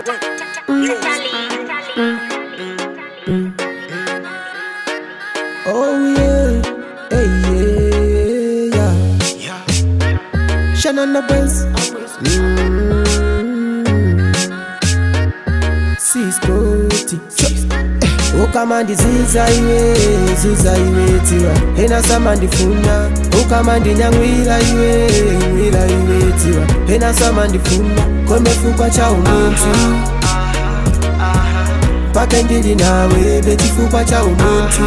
Oh yeah, hey yeah, yeah. Shannon the Benz. Mm. Siskoti. ukama ndiziza iwe zuza iwe tiwa hena sama ndifuna ukama ndinyang'wira iwe ng'wira iwe tiwa hena sama ndifuna komefukwa cha umuntu mpaka ndili nawe bechifukwa cha umuntu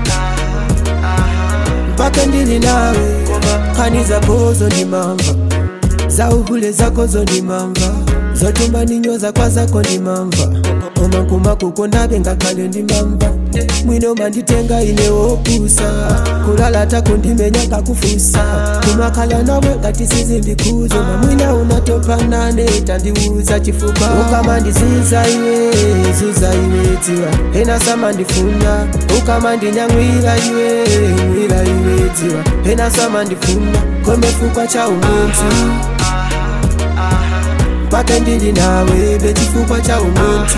mpaka ndili nawe khani zakozo ndimamva za uhule zakozo ndimamva zotumba ninyoza kwa zako ndimamva omakuma kuko ndabe ngakhale ndimamva mwino manditenga ine wopusa kulala tako ndimenya kakufusa kumakhala nawe ngati sizimbikhuzo mamwina unatopanane tandiuza chifupa ukama ndiziza iwe zuza iwe tiwa hena sama ndifuna ukama ndinyang'wira iwe ng'wira iwe tiwa hena sama ndifuna komefukwa cha umuntu mpaka ndili nawe bechifukwa cha umuntu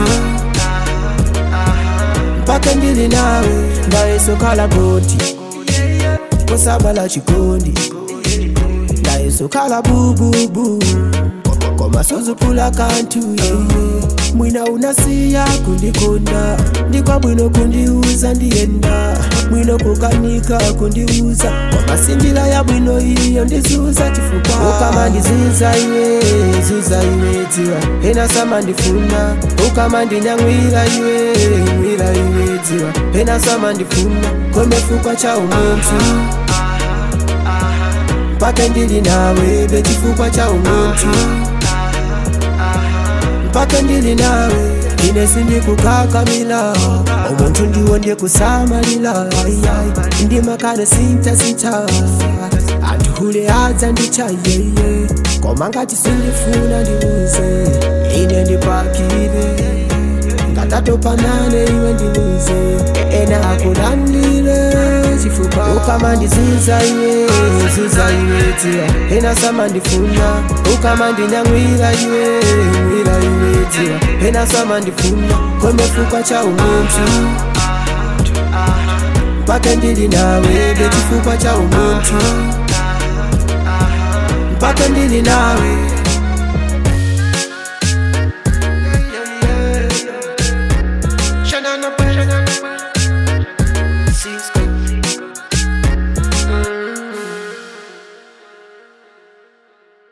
mpaka ndili nawe ndayesokhala goti kosabala chikondi ndayesokhala bububu koma suzupula kantu yeye mwina unasiya kundikonda ndikwa bwino kundiuza ndiyenda mwino kukanika kundiuza koma sindila ya bwino iyo ndizuza chifukwa ukama ndiziza iwe zuza iwe tiwa hena sama ndifuna ukama ndinyang'wira iwe ng'wira iwe tiwa hena sama ndifuna komefukwa cha umuntu mpaka ndili nawe bechifukwa cha umuntu mpaka ndili nawe ine sindikukakamila omuntu ndiwo ndikusamalila ndimakale sintasita antihule adza ndichayeye koma ngati sindifuna ndiuze ine ndipakile ngatatopanane iwe ndiuze ena akulandile chifupa ukama ndiziza iwe zuza iwe tiwa ena sama ndifuna ukama ndinyang'wira iwe ng'wira iwe tiwa ena sama ndifuna komefukwa cha umuntu mpaka ndili nawe bechifukwa cha umuntu mpaka ndili nawe